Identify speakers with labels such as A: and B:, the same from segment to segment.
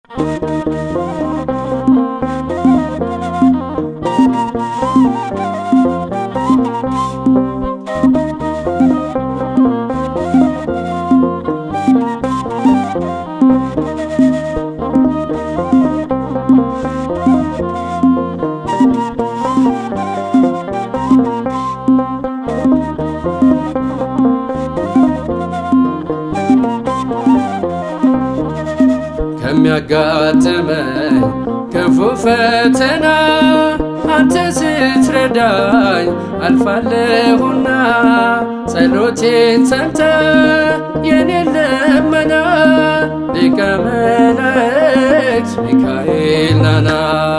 A: ከሚያጋጥመኝ ክፉ ፈተና አንተ ስትረዳኝ አልፋለሁና ጸሎቴን ሰምተ የኔን ልመና ሊቀ መላእክት ሚካኤል ናና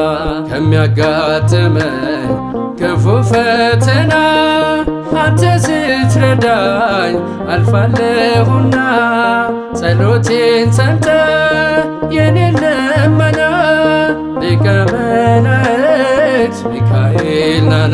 A: ከሚያጋጥመኝ ክፉ ፈተና አንተ ስትረዳኝ አልፋለሁና ጸሎቴን ሰምተ የኔን ልመና ሊቀ መላእክት ሚካኤል ናና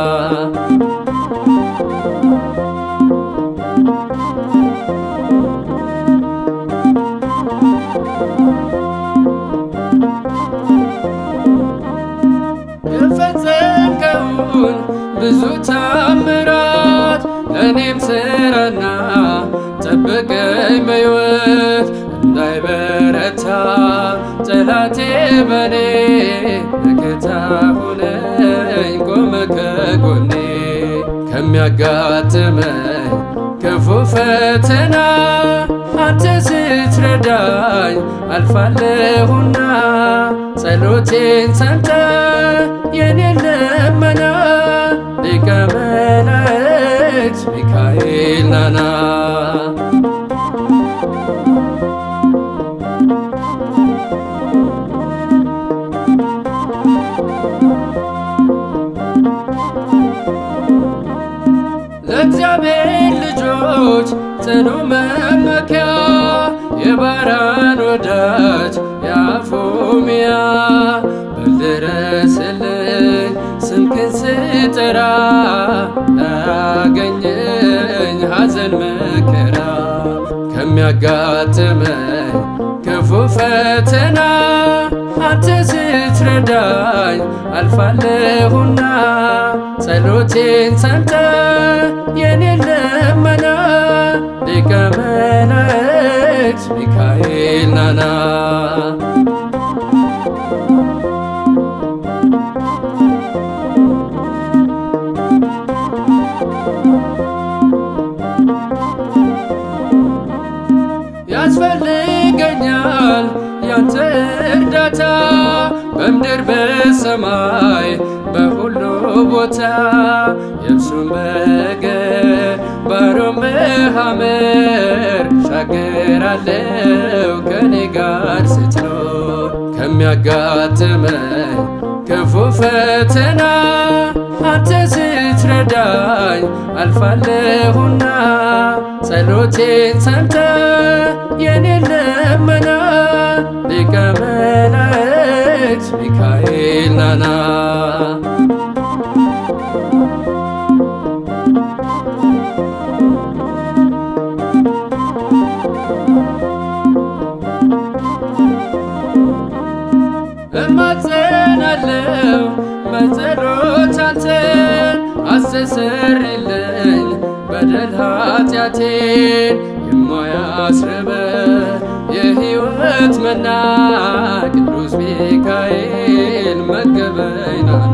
A: የፈጸምከውን ብዙ ታምራት ለእኔም ስራና ጠብቀኝ በሕይወት እንዳይበረታ ጠላቴ በኔ መከታ ሁነኝ ቆመ ከጎኔ ከሚያጋጥመኝ ክፉ ፈተና አንተ ስትረዳኝ አልፋለሁና ጸሎቴን ሰምተ የኔን ልመና ሊቀ መላእክት ሚካኤል ናና ለእግዚአብሔር ልጆች ጽኑ መመኪያ የባራን ወዳጅ የአፎምያ በልድረስልኝ ስምክን ስጠራ ላያገኘኝ ሐዘን መከራ ከሚያጋጥመኝ ክፉ ፈተና አንተ ስትረዳኝ አልፋለሁና ጸሎቴን ሰምተ የኔን ልመና ሊቀ መላእክት ሚካኤል ናና ያስፈልገኛል ያንተ እርዳታ በምድር በሰማይ በሁሉ ቦታ የብሱም በገር ባሮም በሐመር ሻገራለው ከኔ ጋር ስትኖር ከሚያጋጥመኝ ክፉ ፈተና አንተ ስትረዳኝ አልፋለሁና ጸሎቴን ሰምተ የኔን ልመና ሊቀ መላእክት ሚካኤል ናና እማጸናለው በጸሎት አንተን አስተሰርይልኝ በደል ኃጢአቴን የማያስርበ የሕይወት መና ቅዱስ ሚካኤል መገበኝ ናና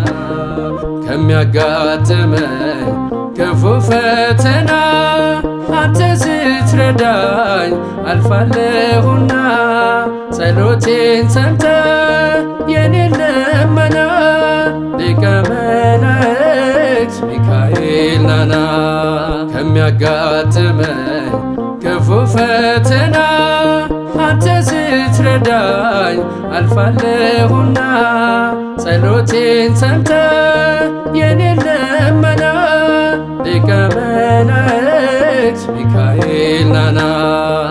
A: ከሚያጋጥመኝ ክፉ ፈተና አንተ ስትረዳኝ አልፋለሁና ጸሎቴን ሰምተ የኔን ልመና ሊቀ መላእክት ሚካኤል ናና ከሚያጋጥመኝ ክፉ ፈተና አንተ ስትረዳኝ አልፋለሁና ጸሎቴን ሰምተ የኔን ልመና ሊቀ መላእክት ሚካኤል ናና